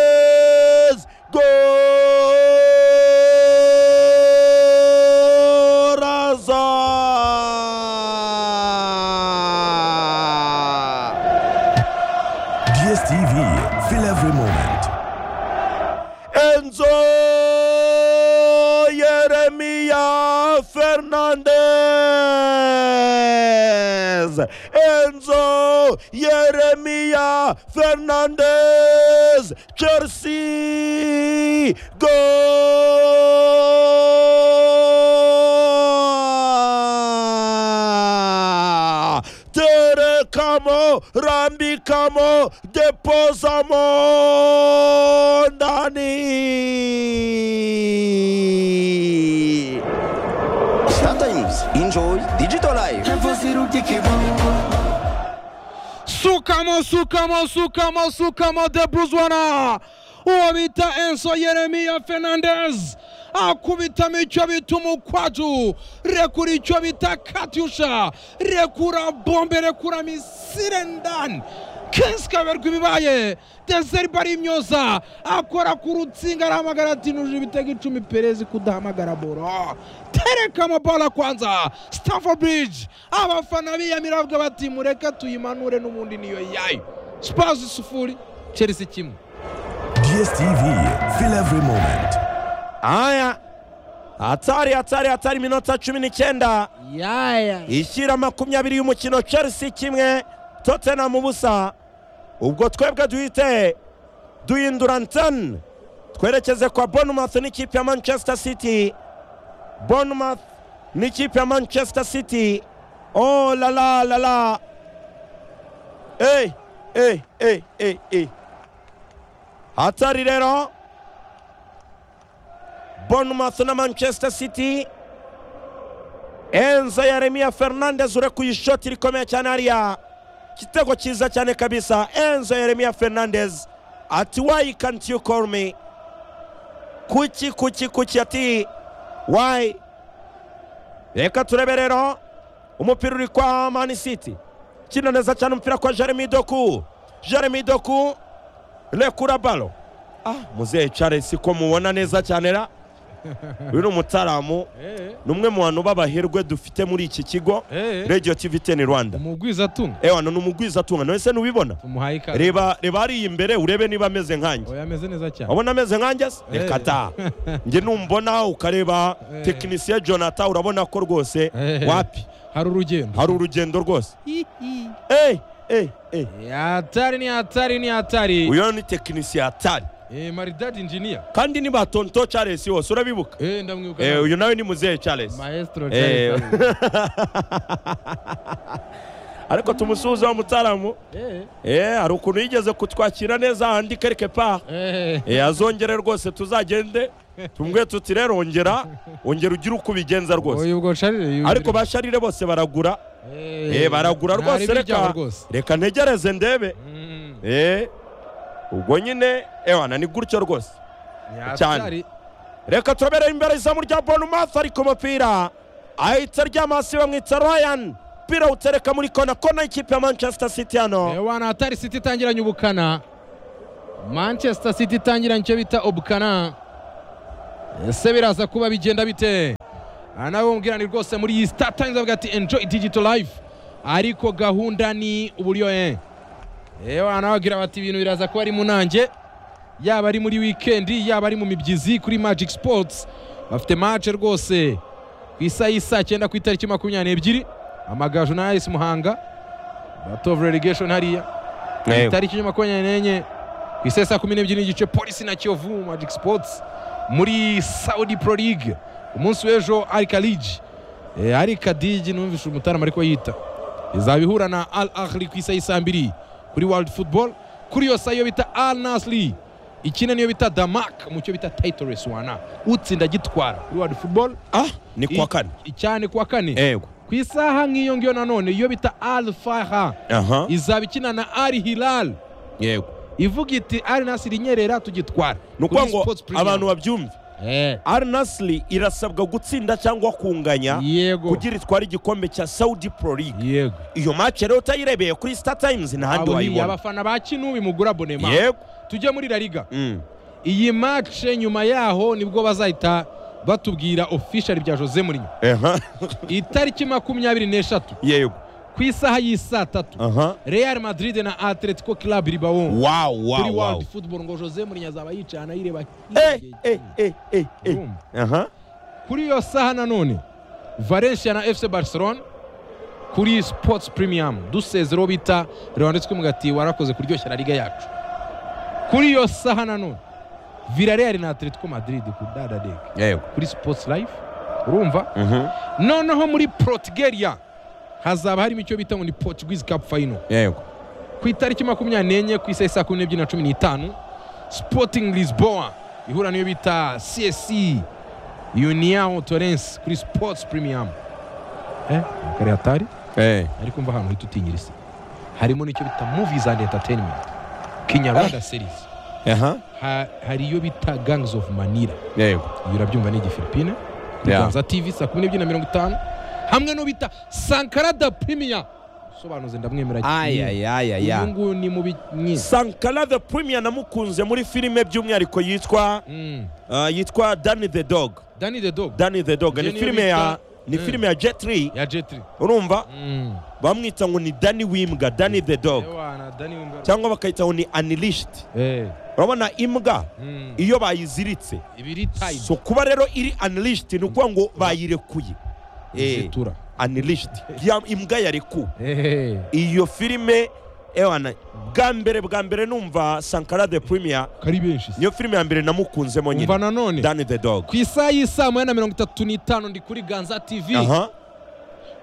Hernandez. Goraza! DSTV, feel every moment. Enzo Yeremia Fernandez. Enzo Yeremia Fernandez. Jersey. Goal. Terekamo, rambikamo, deposamo ndani. Sometimes enjoy digital life. Sukamo, Sukamo, Sukamo, Sukamo de Botswana. Uwo bita Enzo Yeremia Fernandez akubitamo icyo bita umukwaju, rekura icyo bita katyusha, rekura bombe, rekura misile ndani. Kenshi kaberwa ibibaye deseri bari imyoza akora ku rutsinga arahamagara ati nuje ibitego icumi perezi kudahamagara boro tereka amabara kwanza Stamford Bridge abafana biyamira bavuga bati mureke tuyimanure n'ubundi niyo yayo Spurs sifuri Chelsea kimwe DSTV, feel every moment. Haya, hatari hatari hatari, minota cumi n'icyenda yaya ishyira makumyabiri y'umukino Chelsea kimwe Tottenham ubusa ubwo twebwe duhite duhindura ntani twerekeze kwa Bournemouth n'ikipe ya Manchester City Bournemouth n'ikipe ya Manchester City oh la la la la hey hey hey hey hey hatari rero Bournemouth na Manchester City Enzo Yeremia Fernandez urekuye ishoti rikomeye cyane hariya kitego cyiza cyane kabisa Enzo Yeremia Fernandez ati why can't you call me kuki kuki kuki ati why reka turebe rero umupira uri kwa Man City kina neza cyane umupira kwa Jeremy Doku Jeremy Doku rekura balo ah muzehe Charles ko mubona neza cyane ra uyu ni umutaramu ni umwe mu bantu b'abahirwe dufite muri iki kigo Eh. Radio TV 10 Rwanda umugwiza atunga ewana ni umugwizatunga none se ntubibona tumuhaye ikaze reba reba hariya imbere urebe niba ameze nkanjye oya ameze neza cyane wabona ameze nkanjye se Eh. reka ta njye numbona ukareba Eh. tekinisiye jonata urabona ko rwose Eh. wapi hari urugendo hari urugendo rwose Eh, eh, eh. yatari ni yatari ni yatari uyu ni tekinisiye atari eh maridad engineer kandi ni batonto charles wose urabibuka eh ndamwibuka Eh, uyu nawe ni muzehe charles maestro Eh. Charles Darwin. ariko tumusuhuze wa mutaramu eh Eh, hari ukuntu yigeze kutwakira neza handi quelque part eh Eh, azongere rwose tuzagende tumwe tuti rero ongera ongera ugire uko ubigenza rwose oya ubwo Charles ariko basharire bose baragura eh, baragura rwose reka reka ntegereze ndebe eh, ubwo nyine ewana ni gutyo rwose cyane. reka turabere imbere izamu rya Bournemouth ariko umupira ahita aryama hasi bamwita Ryan umupira utereka muri kona kona ikipe ya Manchester City hano wana atari city itangiranye ubukana manchester city itangiranye icyo bita ubukana ese biraza kuba bigenda bite aha nawe wumvira ni rwose muri iyi star times bavuga ati enjoy digital life ariko gahunda ni uburyo eh ewana nawe bagira bati ibintu biraza kuba ari mu nanjye yaba ari muri wikendi yaba ari mu mibyizi kuri magic sports bafite match rwose ku isaha y'isaa cyenda ku itariki makumyabiri n'ebyiri amagaju na ayisi muhanga battle of relegation hariya Yego. itariki ya makumyabiri n'enye ku isaha ya saa kumi n'ebyiri n'igice polisi na kiyovu magic sports muri saudi pro league umunsi w'ejo ari kaliji Eh, ari kadiji numvise umutarama ariko yita izaba ihura na al ahli ku isaha y'isaa mbiri kuri world football kuri iyo saha iyo bita al nasli ikina niyo bita damak mu cyo bita title race wana utsinda agitwara kuri world football ah ni kuwa I- kane icyane kuwa kane yego ku isaha nk'iyo ngiyo nanone iyo bita al faha aha izaba ikina na al hilal yego ivuga iti al nasiri nyerera tugitwara ni ukuvuga ngo Kuri Sports Premium. abantu babyumve Eh, al nasiri irasabwa gutsinda cyangwa kunganya yego kugira itware igikombe cya saudi pro league yego iyo match rero utayirebeye kuri star times ntahandi Abo ni wayibona abafana ba kinubi mugura abonema yego tujye muri la liga Mm. iyi mace nyuma yaho nibwo bazahita batubwira official bya jose murinyo Eha. itariki makumyabiri n'eshatu yego ku isaha y'isaa tatu aha real madrid na atletico club ribawon wow kuri wow wow world football ngo jose murinyo azaba yicaye anayireba eh eh eh eh eh Urumva? aha kuri iyo saha nanone valencia na fc barcelona kuri sports premium dusezereho bita rewanditswe mugati warakoze kuryoshya na liga yacu kuri iyo saha nanone villarreal na atletico madrid ku dadadeg yego kuri sports life urumva Mhm. noneho muri portugalia hazaba harimo icyo bita ngo ni portuguese cup final yego ku itariki makumyabiri n'enye ku isaha saa kumi n'ebyiri na cumi n'itanu sporting lisboa ihura n'iyo bita csc uniao torrens kuri sports premium eh kare hatari eh ariko mva ahantu uhita utinyira isi harimo n'icyo bita movies and entertainment kinyarwanda series aha ha, hari iyo bita gangs of manira yego iyo urabyumva ni igifilipine kuri Yeah. ganza tv saa kumi n'ebyiri na mirongo itanu hamwe n'uwo bita sankara da primiya usobanuze ndamwemera aya aya uyu aya nguyu ni mu binyiza sankara the premier namukunze muri filime by'umwihariko yitwa ah, yitwa danny the dog dani the dog danny the dog ni Jenny filime ya Rita. ni Mm. filime ya jetri ya jetri urumva bamwita ngo ni danny wimbwa danny the dog Ewana, Danny Wimber. cyangwa bakayita ngo ni unleashed Eh, urabona imbwa mm. iyo bayiziritse ibiri tayimu so kuba rero iri unleashed ni ukuvuga ngo bayirekuye Eh, zitura unleashed Ya- imbwa yarekuwe Eh, iyo filime ewana bwa mbere bwa mbere numva sankara the premier kari benshi si. niyo filime ya mbere namukunzemo umva nyine nanone danny the dog ku isaha y'isaa moya na mirongo itatu n'itanu ndi kuri ganza tv aha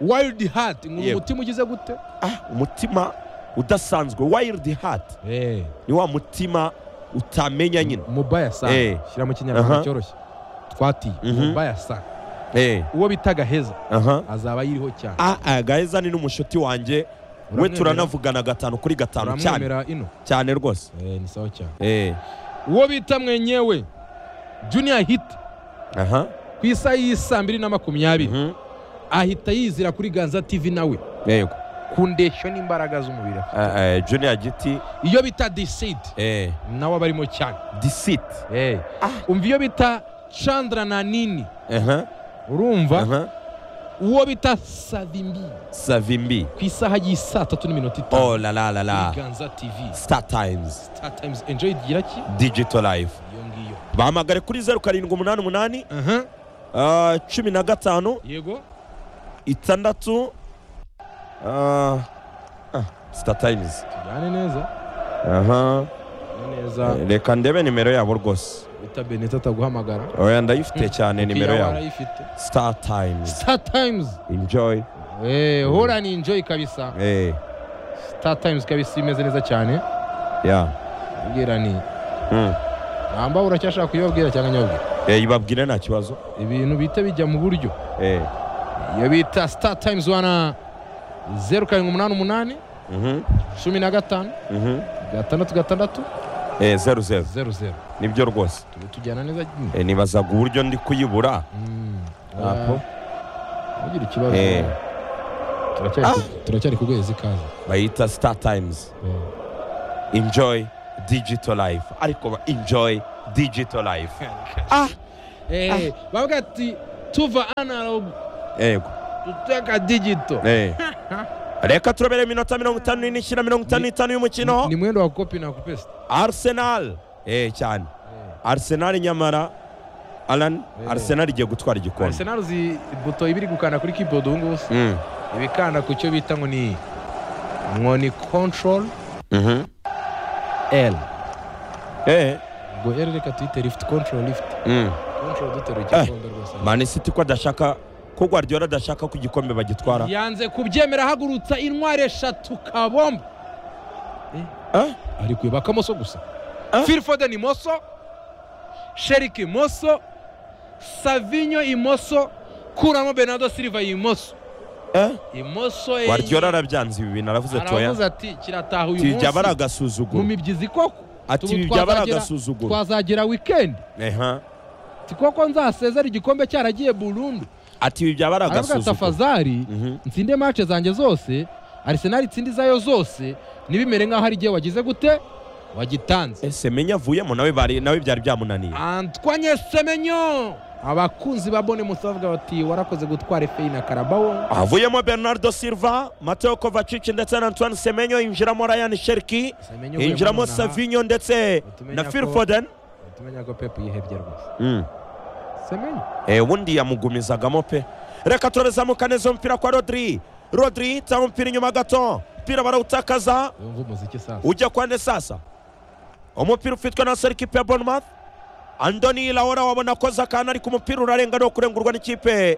wild heart ngo Yego. umutima ugize gute ah umutima udasanzwe wild heart Eh, ni wa mutima utamenya nyine mobile Eh. sana shyira mu kinyarwanda Aha. cyoroshye twatiye Mhm. mobile sana eh uwo bita gaheza aha azaba yiriho cyane ah ah gaheza ni n'umushuti wanjye we Uramwemera? turanavugana gatanu kuri gatanu cyane uramwemera ino cyane rwose Eh, ni sawa cyane eh uwo bita mwenyewe junior hit aha ku isaha y'isaa mbiri na makumyabiri Mhm. ahita yizira kuri ganza tv nawe yego ku ndeshyo n'imbaraga z'umubiri afite. Ah, ah, junior giti iyo bita decide eh nawe aba arimo cyane disit Eh. umva iyo bita chandra na nini aha urumva aha uwo bita savimbi savimbi ku isaha y'isaa tatu n'iminota oh itanu la la la la kuri ganza tv star times star times enjoy igira ki digital life iyo ngiyo bahamagare kuri zeru karindwi umunani umunani Aha, ah, cumi na gatanu yego itandatu ah, ah, star times tujyane neza aha tujyane neza reka ndebe nimero yabo rwose bita beneta ataguhamagara oya ndayifite cyane nimero Iya yabo warayifite star times star times enjoy Eh, hora ni enjoy kabisa eh star times kabisa imeze neza cyane ya ubwira ni Mm. namba uracyashaka kuyibabwira cyangwa nyabwira Eh, ibabwire nta kibazo ibintu bihita bijya mu buryo eh iyo bita star times wana zeru karindwi umunani umunani mhm cumi na gatanu mhm gatandatu gatandatu eh zeru zeru zeru zeru nibyo rwose turi tujyana neza nyine eh, nibazaga uburyo ndi kuyibura Mm. Apo. Ah, ntugire ikibazo eh Turacyari ku- turacyari ku guheza ikaze bayita star times Eh. enjoy digital life ariko ba- enjoy digital life Eh, bavuga ati tuva analog yego tuteka digito eh reka turabere iminota mirongo itanu n'ine ishyira mirongo itanu n'itanu y'umukino ni mwendo wa kopi na kupesta arsenal eh cyane arsenal nyamara alan Eh. arsenal igiye gutwara igikombe arsenal uzi buto ibiri gukanda kuri keyboard ubu ngubu se Mm. ibikanda ku cyo bita ngo ni ngo ni control Mhm. l eh ngo l reka tuyite lift control lift mm. control duteruye Eh. igikombe rwose man city ko adashaka ko guardiola adashaka ko igikombe bagitwara yanze kubyemera ahagurutsa intwari eshatu kabomba Eh? ari kuyobaka kamoso gusa Eh? phil foden imoso sherik imoso savinyo imoso kuramo bernardo silva imoso eh imoso enye. guardiola arabyanze ibi bintu aravuze ati oya aravuze ati kirataha uyu ati byaba ari munsi mu agasuzuguro mibyizi koko ati Tubu ibi byaba ari twazagera- agasuzuguro twazagera wikendi eha ati koko nzasezera igikombe cyaragiye burundu ati ibi byaba ari aravuga ati agasuzuguzo afazari ntsinde mace zanjye zose arisenali itsindi zayo zose ntibimere nk'aho ari igihe wagize gute wagitanze ese menya avuyemo nawe bari nawe byari byamunaniye antwanye semenyo abakunzi ba bone musa bavuga bati warakoze gutwara efeyi na karabawo avuyemo bernardo silva mateo kovacic ndetse na antoine semenyo yinjiramo ryan sherki Semenyo uvuye yinjiramo muri Monaco. savinyo ndetse Utumenya na ko- phil foden tumenya ko pepu yihebye rwose Mm. semenyo Eh, ubundi yamugumizagamo pe reka turazamuka neza umupira kwa rodri rodri tanga umupira inyuma gato umupira barawutakaza yumva umuziki sasa ujya kwa nde sasa umupira ufitwe na seri kipe ya bournemouth andoni laora wabona akoze akantu ariko umupira urarenga ni kurengurwa n'ikipe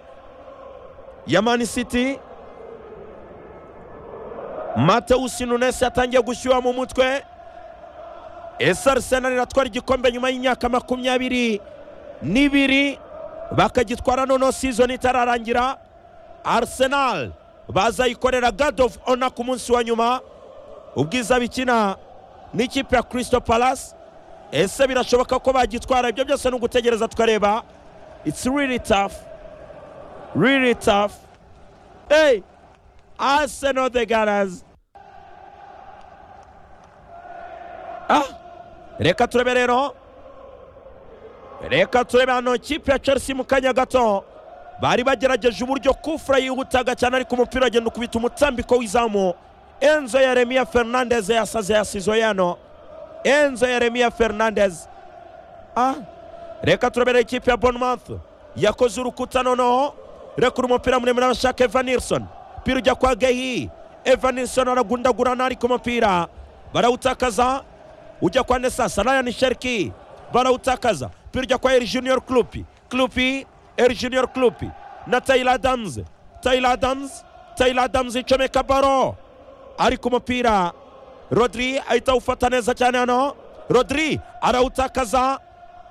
ya mani city matewusi nunesi yatangiye gushyuha mu mutwe ese arisenali iratwara igikombe nyuma y'imyaka makumyabiri n'ibiri bakagitwara noneho sizoni itararangira arsenal bazayikorera god of honor ku munsi wa nyuma ubwiza bikina n'ikipe ya crystal palace ese birashoboka ko bagitwara ibyo byose ni ugutegereza tukareba it's really tough really tough hey arsenal the gunners ah reka turebe rero reka turebe hano ikipe ya chelsea mu kanya gato bari bagerageje uburyo kufura yihutaga cyane ariko umupira agenda ukubita umutambiko w'izamu enzo yeremiya fernandez yasaze yasizo yano enzo yeremiya fernandez ah reka turabera ikipe ya bournemouth yakoze urukuta noneho rekura umupira muremure abashaka eva nilson umupira ujya kwa gehi eva nilson aragundagurana ariko umupira barawutakaza ujya kwa nesasa ryan sherki barawutakaza umupira ujya kwa el junior clupi clupi el junior clupi na taylor adams taylor adams taylor adams icomeka baro ariko umupira rodri ahita awufata neza cyane hano rodri arawutakaza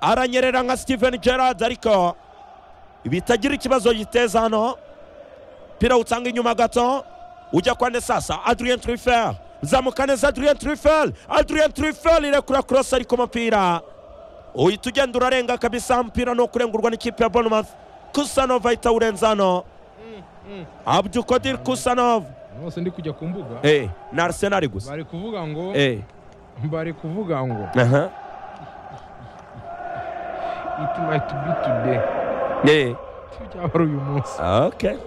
aranyerera nka steven gerard ariko bitagira ikibazo giteza hano umupira utanga inyuma gato ujya kwa sasa adrien trifel zamuka neza adrien trifel adrien trifel irekura cross ariko umupira uhita ugenda urarenga kabisa umupira ni ukurengurwa n'ikipe ya bournemouth kusanov ahita awurenza hano abdukodir kusanov bose ndi kujya ku mbuga Eh, ni Arsenal gusa. bari kuvuga ngo Eh. bari kuvuga ngo Aha. it might be today Eh. byaba uyu munsi Okay.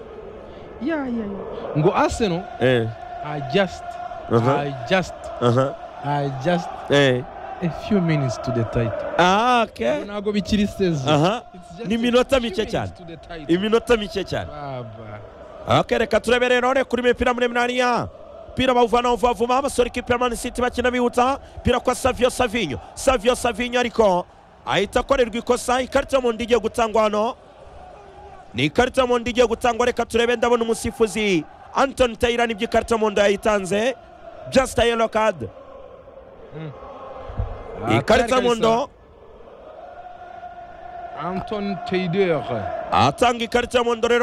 ya ya ya ngo aseno Eh. i just Uh-huh. i just Aha. i just Eh. a few minutes to the title Ah, okay. ntabwo bikiri sezi Aha. It's just Ni a iminota few mike cyane. minutes to the title. Iminota mike cyane. baba Okay, reka turebe rero ne kuri mipira muri Mnania. Pira bawuvana bavuma abasore ikipe ya Man City bakina bihuta. Pira kwa Savio Savinho. Savio Savinho ariko ahita akorerwa ikosa ikarita mu ndige gutangwa hano. Ni ikarita mu ndige gutangwa reka turebe ndabona umusifuzi Anton Taylor nibyo ikarita mu ndo yayitanze. Just a yellow card. ikarita mu ndo anton teider atanga ikarita mu ndo rero